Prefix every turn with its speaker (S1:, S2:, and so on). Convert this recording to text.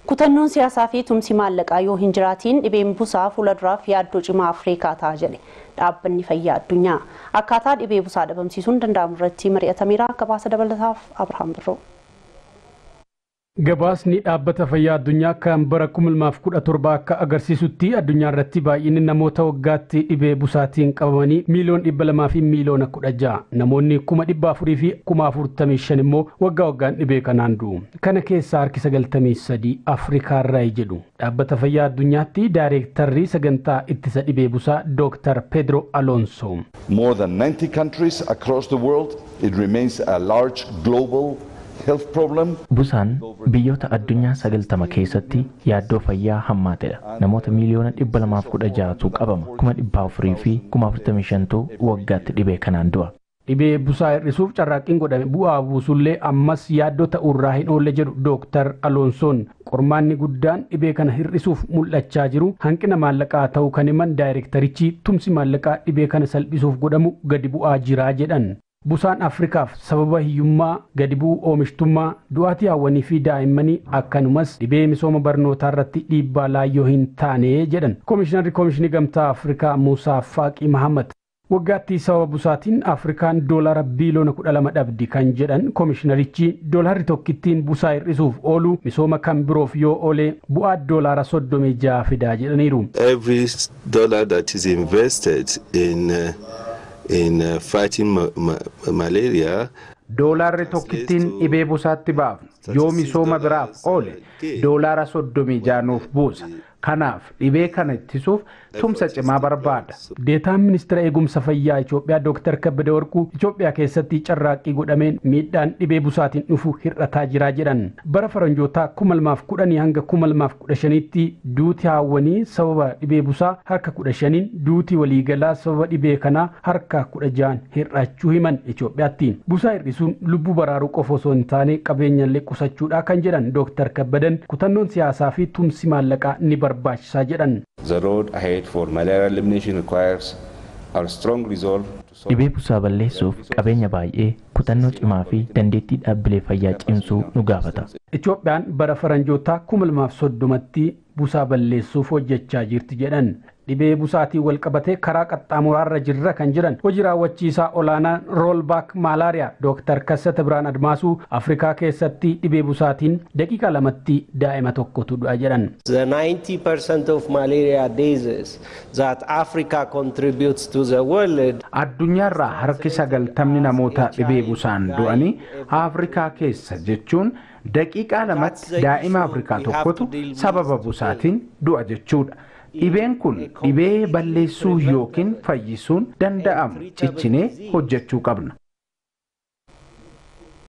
S1: Kutannoon siyaasaa fi tumsi maallaqaa yoo hin jiraatiin dhibeen busaa fuulduraaf yaaddoo cimaa Afrikaa ta'a jedhe dhaabbanni fayyaa addunyaa. Akkaataa dhibee busaa dhabamsiisuun danda'amu irratti mari'atameera. Gabaasa dabalataaf Abrahaam Birroo.
S2: Gabaasni dhaabbata fayyaa addunyaa kan bara 2017 akka agarsiisutti addunyaa irratti baay'inni namoota waggaatti dhibee busaatiin qabamanii miiliyoon dhibba lamaa fi miiliyoona kudha ja'a. Namoonni kuma dhibba afurii fi kuma afurtamii shan immoo waggaa waggaan dhibee kanaan du'u. Kana keessaa harki sagaltamii sadii Afrikaarraa jedhu. Dhaabbata fayyaa addunyaatti daayireektarri sagantaa ittisa dhibee busaa Dr. Pedro Alonso.
S3: More than 90 countries across the world, it remains a large global health problem.
S4: Busaan biyyoota addunyaa sagaltama keessatti yaaddoo fayyaa hammaatedha. Namoota miiliyoona dhibba lamaaf kudha ja'atu qabama. Kuma dhibba afurii fi kuma afurtamii shantu waggaatti dhibee kanaan du'a.
S2: Dhibee busaa hir'isuuf carraaqqiin godhame bu'aa buusullee ammas yaaddoo ta'uurraa hin oolle jedhu Dooktar Aloonsoon. Qormaanni guddaan dhibee kana hir'isuuf mul'achaa jiru hanqina maallaqaa ta'uu kan himan daayireektarichi tumsi maallaqaa dhibee kana salphisuuf godhamu gadi bu'aa jiraa jedhan. Busaan Afrikaaf sababa hiyyummaa gadi bu'uu oomishtummaa du'aatii hawwanii fi daa'immanii akkanumas dhibee misooma barnootaa irratti dhiibbaa laayyoo hin taane jedhan. Koomishinarri Koomishinii Gamtaa Afrikaa Muusaa Faaqii Mahammad waggaatti sababa busaatiin Afrikaan doolaara biiliyoona kudha lama dhabdi kan jedhan koomishinarichi doolaarri tokkittiin busaa hir'isuuf oolu misooma kan biroof yoo oole bu'aa doolaara soddomii ja'a fidaa jedhaniiru.
S5: Every dollar that is invested in uh, in uh, fighting ma ma malaria
S6: doolaarri tokkittiin dhibee busaatti baafnu yoo misooma biraaf oole doolaara soddomii jaanuuf buusa kanaaf dhibee kana ittisuuf tumsa cimaa barbaada.
S2: Deetaan ministeera eegumsa fayyaa Itoophiyaa Dr. Kabbade Warquu Itoophiyaa keessatti carraaqqii godhameen miidhaan dhibee busaatiin dhufu hir'ataa jiraa jedhan. Bara faranjootaa kuma lamaaf kudhanii hanga kuma lamaaf kudha shaniitti duuti haawwanii sababa dhibee busaa harka kudha shaniin duuti waliigalaa sababa dhibee kanaa harka kudha ja'an hir'achuu himan Itoophiyaatti. Busaa hir'isuun lubbuu baraaruu qofa osoo hin taane qabeenyallee qusachuudha kan jedhan Dr. Kabbadan kutannoon siyaasaa fi tumsi maallaqaa ni barbaachisaa jedhan.
S5: the road ahead for malaria elimination requires our strong resolve to
S4: Dhibee busaa balleessuuf qabeenya baay'ee kutannoo cimaa fi dandeettii dhaabbilee fayyaa cimsuu nu gaafata.
S2: Itoophiyaan bara faranjootaa kuma lamaaf soddomatti busaa balleessuuf hojjechaa jirti jedhan. Dhibee busaatiin wal qabatee karaa qaxxaamuraarra jirra kan jedhan hojii raawwachiisaa olaanaa roolbaak maalaariyaa Dooktar Kassata Biraan Admaasuu Afrikaa keessatti dhibee busaatiin daqiiqa lamatti daa'ima tokkotu du'a jedhan.
S7: The 90% of malaria diseases that Africa contributes to the world
S6: Addunyaarraa harki sagaltamni namoota dhibee busaan du'anii Afrikaa keessa jechuun daqiiqaa lamatti daa'ima Afrikaa tokkotu sababa busaatiin du'a jechuudha. Dhibeen kun dhibee balleessuu yookiin fayyisuun danda'amu ciccinee hojjechuu qabna.